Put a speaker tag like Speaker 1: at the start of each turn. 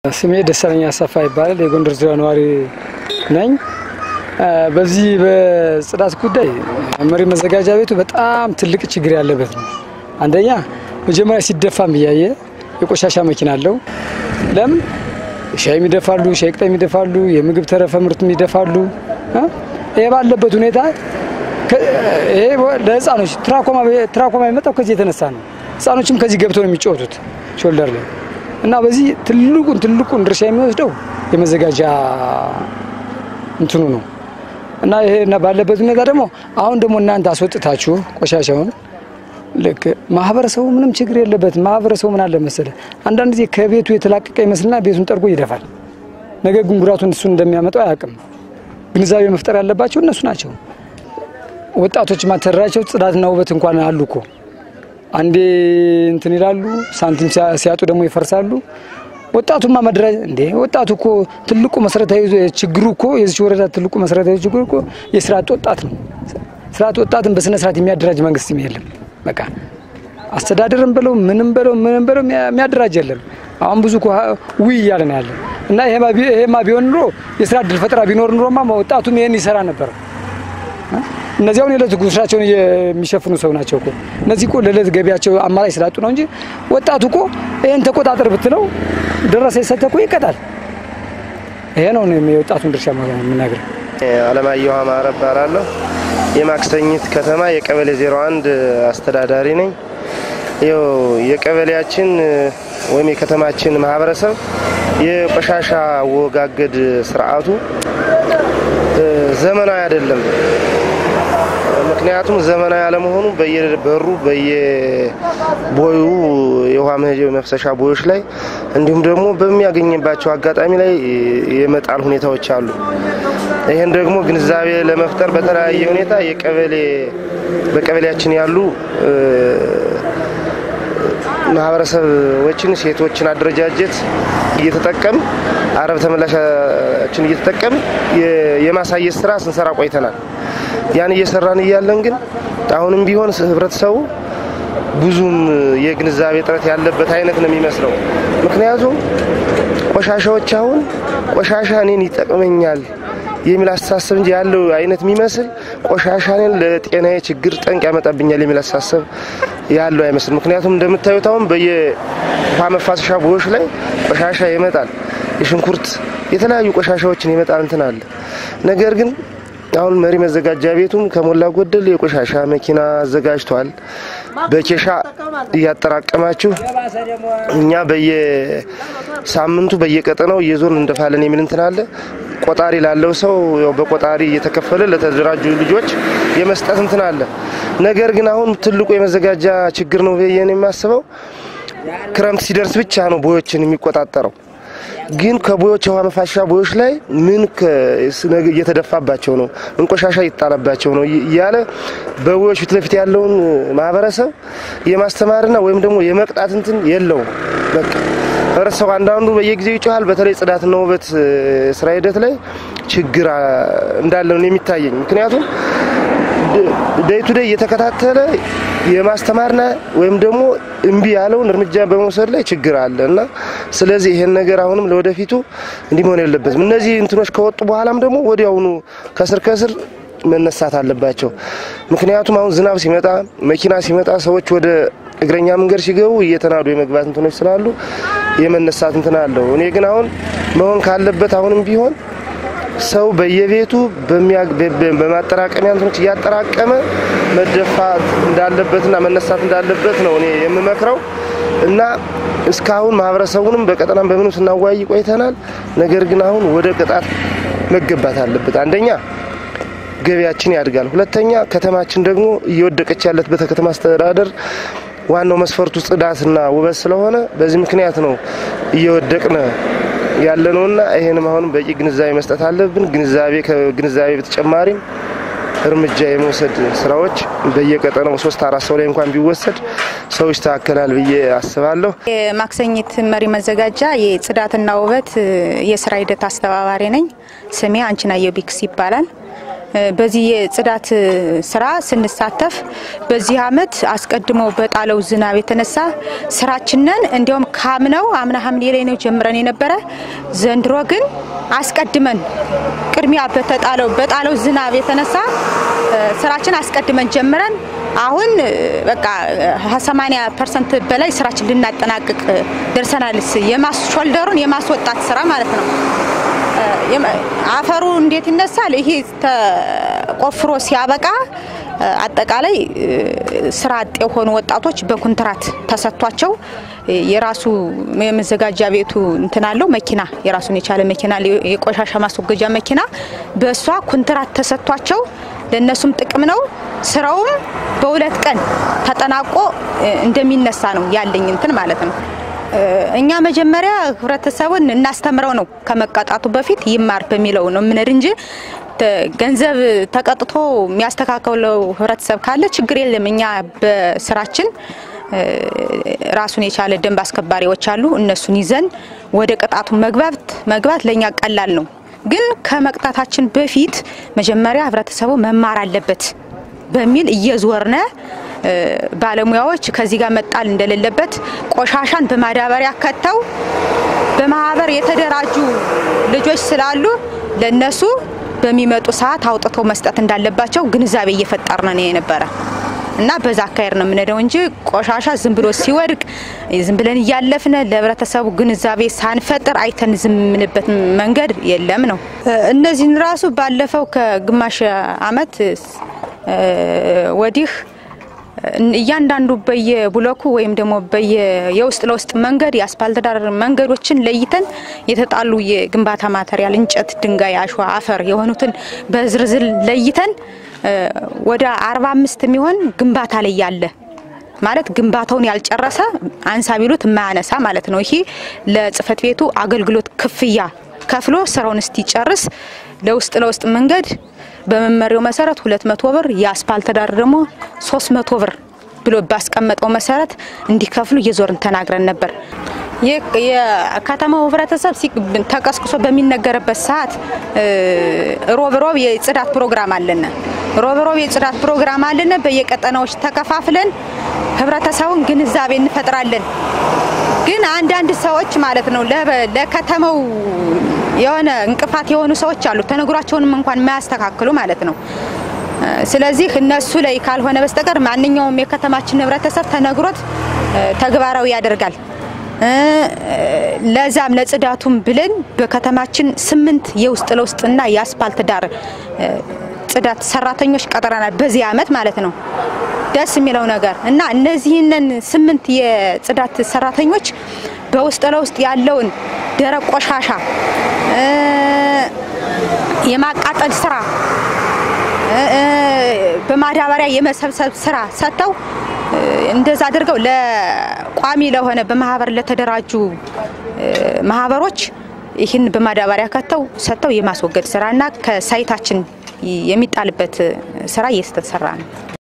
Speaker 1: ስሜ ደሳለኝ አሰፋ ይባላል። የጎንደር ዙሪያ ነዋሪ ነኝ። በዚህ በጽዳት ጉዳይ መሪ መዘጋጃ ቤቱ በጣም ትልቅ ችግር ያለበት ነው። አንደኛ መጀመሪያ ሲደፋም እያየ የቆሻሻ መኪና አለው። ለምን ሻይ ይደፋሉ፣ ሻይ ቅጠም ይደፋሉ፣ የምግብ ተረፈ ምርትም ይደፋሉ። ይሄ ባለበት ሁኔታ ይሄ ለህፃኖች ትራኮማ የመጣው ከዚህ የተነሳ ነው። ህፃኖችም ከዚህ ገብተው ነው የሚጫወቱት ሾልደር ላይ እና በዚህ ትልቁን ትልቁን ድርሻ የሚወስደው የመዘጋጃ እንትኑ ነው እና ይሄ ባለበት ሁኔታ ደግሞ አሁን ደግሞ እናንተ አስወጥታችሁ ቆሻሻውን ልክ ማህበረሰቡ ምንም ችግር የለበትም። ማህበረሰቡ ምን አለ መሰለ አንዳንድ ጊዜ ከቤቱ የተላቀቀ ይመስልና ቤቱን ጠርጎ ይደፋል። ነገር ግን ጉዳቱን እሱን እንደሚያመጣው አያውቅም። ግንዛቤ መፍጠር ያለባቸው እነሱ ናቸው። ወጣቶች ማተደራቸው ጽዳትና ውበት እንኳን አሉ እኮ አንዴ እንትን ይላሉ፣ ሳንቲም ሲያጡ ደግሞ ይፈርሳሉ። ወጣቱማ መደራጀት እንዴ! ወጣቱ እኮ ትልቁ መሰረታዊ ችግሩ እኮ የዚች ወረዳ ትልቁ መሰረታዊ ችግሩ እኮ የስራ አጥ ወጣት ነው። ስራ አጥ ወጣትን በስነ ስርዓት የሚያደራጅ መንግስትም የለም። በቃ አስተዳደርም ብለው ምንም ብለው ምንም ብለው የሚያደራጅ የለም። አሁን ብዙ እኮ ውይ እያለ ነው ያለ እና ይሄማ ቢሆን ኑሮ የስራ እድል ፈጠራ ቢኖር ኑሮማ ወጣቱም ይሄን ይሰራ ነበር። እነዚያውን የዕለት ጉርሳቸውን የሚሸፍኑ ሰው ናቸው እኮ እነዚህ እኮ ለዕለት ገቢያቸው አማራጭ ስላጡ ነው እንጂ ወጣቱ እኮ ይህን ተቆጣጠር ብትለው ደረሰ የሰጠ እኮ ይቀጣል። ይሄ ነው የወጣቱን ድርሻ የምናገር።
Speaker 2: አለማየሁ አማረ እባላለሁ። የማክሰኝት ከተማ የቀበሌ 01 አስተዳዳሪ ነኝ። ይኸው የቀበሌያችን ወይም የከተማችን ማህበረሰብ የቆሻሻ አወጋገድ ስርዓቱ ዘመናዊ አይደለም። ምክንያቱም ዘመናዊ አለመሆኑ በየበሩ በየቦዩ የውሃ መፍሰሻ ቦዮች ላይ እንዲሁም ደግሞ በሚያገኝባቸው አጋጣሚ ላይ የመጣል ሁኔታዎች አሉ። ይህን ደግሞ ግንዛቤ ለመፍጠር በተለያየ ሁኔታ የቀበሌ በቀበሌያችን ያሉ ማህበረሰቦችን ሴቶችን አደረጃጀት እየተጠቀም አረብ ተመላሻችን እየተጠቀም የማሳየት ስራ ስንሰራ ቆይተናል። ያን እየሰራን እያለን ግን አሁንም ቢሆን ህብረተሰቡ ብዙም የግንዛቤ እጥረት ያለበት አይነት ነው የሚመስለው። ምክንያቱም ቆሻሻዎች አሁን ቆሻሻ እኔን ይጠቅመኛል የሚል አስተሳሰብ እንጂ ያለው አይነት የሚመስል ቆሻሻ እኔን ለጤናዬ ችግር ጠንቅ ያመጣብኛል የሚል አስተሳሰብ ያለው አይመስል። ምክንያቱም እንደምታዩት አሁን በየውሃ መፋሰሻ ቦዮች ላይ ቆሻሻ ይመጣል። የሽንኩርት የተለያዩ ቆሻሻዎችን ይመጣል እንትን አለ። ነገር ግን አሁን መሪ መዘጋጃ ቤቱም ከሞላ ጎደል የቆሻሻ መኪና አዘጋጅቷል። በኬሻ እያጠራቀማችሁ እኛ በየሳምንቱ በየቀጠናው እየዞርን እንደፋለን የሚል እንትን አለ። ቆጣሪ ላለው ሰው ያው በቆጣሪ እየተከፈለ ለተደራጁ ልጆች የመስጠት እንትን አለ። ነገር ግን አሁን ትልቁ የመዘጋጃ ችግር ነው ብዬ የማስበው ክረምት ሲደርስ ብቻ ነው ቦዮችን የሚቆጣጠረው። ግን ከቦዮች የውሃ መፋሻ ቦዮች ላይ ምን እየተደፋባቸው ነው፣ ምን ቆሻሻ እየተጣለባቸው ነው እያለ በቦዮች ፊት ለፊት ያለውን ማህበረሰብ የማስተማርና ወይም ደግሞ የመቅጣት እንትን የለውም። በቃ ህብረተሰቡ አንዳንዱ በየጊዜው ይጮሃል። በተለይ ጽዳትና ውበት ስራ ሂደት ላይ ችግር እንዳለ ነው የሚታየኝ። ምክንያቱም ደይ ቱ ደይ እየተከታተለ የማስተማርና ወይም ደግሞ እምቢ ያለውን እርምጃ በመውሰድ ላይ ችግር አለ እና ስለዚህ ይሄን ነገር አሁንም ለወደፊቱ እንዲህ መሆን የለበትም። እነዚህ እንትኖች ከወጡ በኋላም ደግሞ ወዲያውኑ ከስር ከስር መነሳት አለባቸው። ምክንያቱም አሁን ዝናብ ሲመጣ መኪና ሲመጣ ሰዎች ወደ እግረኛ መንገድ ሲገቡ እየተናዱ የመግባት እንትኖች ስላሉ የመነሳት እንትን አለው። እኔ ግን አሁን መሆን ካለበት አሁንም ቢሆን ሰው በየቤቱ በማጠራቀሚያ እንትኖች እያጠራቀመ መደፋት እንዳለበትና መነሳት እንዳለበት ነው እኔ የምመክረው እና እስካሁን ማህበረሰቡንም በቀጠናም በምንም ስናወያይ ቆይተናል። ነገር ግን አሁን ወደ ቅጣት መገባት አለበት። አንደኛ ገቢያችን ያድጋል። ሁለተኛ ከተማችን ደግሞ እየወደቀች ያለበት ከተማ አስተዳደር ዋናው መስፈርቱ ጽዳትና ውበት ስለሆነ በዚህ ምክንያት ነው እየወደቅነ ያለ ነውና ይሄንም አሁንም በቂ ግንዛቤ መስጠት አለብን። ግንዛቤ ከግንዛቤ በተጨማሪም እርምጃ የመውሰድ ስራዎች በየቀጠናው ሶስት አራት ሰው ላይ እንኳን ቢወሰድ ሰው ይስተካከላል ብዬ አስባለሁ።
Speaker 3: የማክሰኝት መሪ መዘጋጃ የጽዳትና ውበት የስራ ሂደት አስተባባሪ ነኝ። ስሜ አንችናየው ቢክስ ይባላል። በዚህ የጽዳት ስራ ስንሳተፍ በዚህ አመት አስቀድሞ በጣለው ዝናብ የተነሳ ስራችንን እንዲያውም ካምነው አምና ሐምሌ ላይ ነው ጀምረን የነበረ። ዘንድሮ ግን አስቀድመን ቅድሚያ በተጣለው በጣለው ዝናብ የተነሳ ስራችን አስቀድመን ጀምረን አሁን በቃ 80 ፐርሰንት በላይ ስራችን ልናጠናቅቅ ደርሰናል። የማስ ሾልደሩን የማስወጣት ስራ ማለት ነው። አፈሩ እንዴት ይነሳል? ይሄ ተቆፍሮ ሲያበቃ አጠቃላይ ስራ አጥ የሆኑ ወጣቶች በኩንትራት ተሰጥቷቸው የራሱ የመዘጋጃ ቤቱ እንትን አለው መኪና የራሱን የቻለ መኪና የቆሻሻ ማስወገጃ መኪና በእሷ ኩንትራት ተሰጥቷቸው ለእነሱም ጥቅም ነው። ስራውም በሁለት ቀን ተጠናቆ እንደሚነሳ ነው ያለኝ እንትን ማለት ነው። እኛ መጀመሪያ ህብረተሰቡን እናስተምረው ነው ከመቀጣቱ በፊት ይማር በሚለው ነው የምንሄድ እንጂ ገንዘብ ተቀጥቶ የሚያስተካክለው ህብረተሰብ ካለ ችግር የለም። እኛ በስራችን ራሱን የቻለ ደንብ አስከባሪዎች አሉ። እነሱን ይዘን ወደ ቅጣቱ መግባት መግባት ለእኛ ቀላል ነው። ግን ከመቅጣታችን በፊት መጀመሪያ ህብረተሰቡ መማር አለበት በሚል እየዞርነ ባለሙያዎች ከዚህ ጋር መጣል እንደሌለበት ቆሻሻን በማዳበሪያ ከተው በማህበር የተደራጁ ልጆች ስላሉ ለነሱ በሚመጡ ሰዓት አውጥተው መስጠት እንዳለባቸው ግንዛቤ እየፈጠርን ነው የነበረ እና በዛ አካሄድ ነው የምንሄደው እንጂ ቆሻሻ ዝም ብሎ ሲወድቅ ዝም ብለን እያለፍነ ለህብረተሰቡ ግንዛቤ ሳንፈጥር አይተን ዝም የምንበት መንገድ የለም ነው። እነዚህን ራሱ ባለፈው ከግማሽ አመት ወዲህ እያንዳንዱ በየብሎኩ ወይም ደግሞ የውስጥ ለውስጥ መንገድ የአስፓልት ዳር መንገዶችን ለይተን የተጣሉ የግንባታ ማተሪያል እንጨት፣ ድንጋይ፣ አሸዋ፣ አፈር የሆኑትን በዝርዝር ለይተን ወደ አርባ አምስት የሚሆን ግንባታ ላይ ያለ ማለት ግንባታውን ያልጨረሰ አንሳ ቢሉት የማያነሳ ማለት ነው። ይሄ ለጽህፈት ቤቱ አገልግሎት ክፍያ ከፍሎ ስራውን እስቲጨርስ ለውስጥ ለውስጥ መንገድ በመመሪያው መሰረት ሁለት መቶ ብር የአስፓልት ዳር ደግሞ ሶስት መቶ ብር ብሎ ባስቀመጠው መሰረት እንዲከፍሉ እየዞርን ተናግረን ነበር። የከተማው ህብረተሰብ ተቀስቅሶ በሚነገርበት ሰዓት ሮብ ሮብ የጽዳት ፕሮግራም አለን። ሮብ ሮብ የጽዳት ፕሮግራም አለን። በየቀጠናዎች ተከፋፍለን ህብረተሰቡን ግንዛቤ እንፈጥራለን። ግን አንዳንድ ሰዎች ማለት ነው ለከተማው የሆነ እንቅፋት የሆኑ ሰዎች አሉ። ተነግሯቸውንም እንኳን የማያስተካክሉ ማለት ነው። ስለዚህ እነሱ ላይ ካልሆነ በስተቀር ማንኛውም የከተማችን ህብረተሰብ ተነግሮት ተግባራዊ ያደርጋል። ለዛም ለጽዳቱም ብለን በከተማችን ስምንት የውስጥ ለውስጥና የአስፓልት ዳር ጽዳት ሰራተኞች ቀጥረናል። በዚህ አመት ማለት ነው። ደስ የሚለው ነገር እና እነዚህንን ስምንት የጽዳት ሰራተኞች በውስጥ ለውስጥ ያለውን ደረቅ ቆሻሻ የማቃጠል ስራ በማዳበሪያ የመሰብሰብ ስራ ሰጥተው እንደዛ አድርገው ለቋሚ ለሆነ በማህበር ለተደራጁ ማህበሮች ይህን በማዳበሪያ ከተው ሰጥተው የማስወገድ ስራና ከሳይታችን የሚጣልበት ስራ እየተሰራ ነው።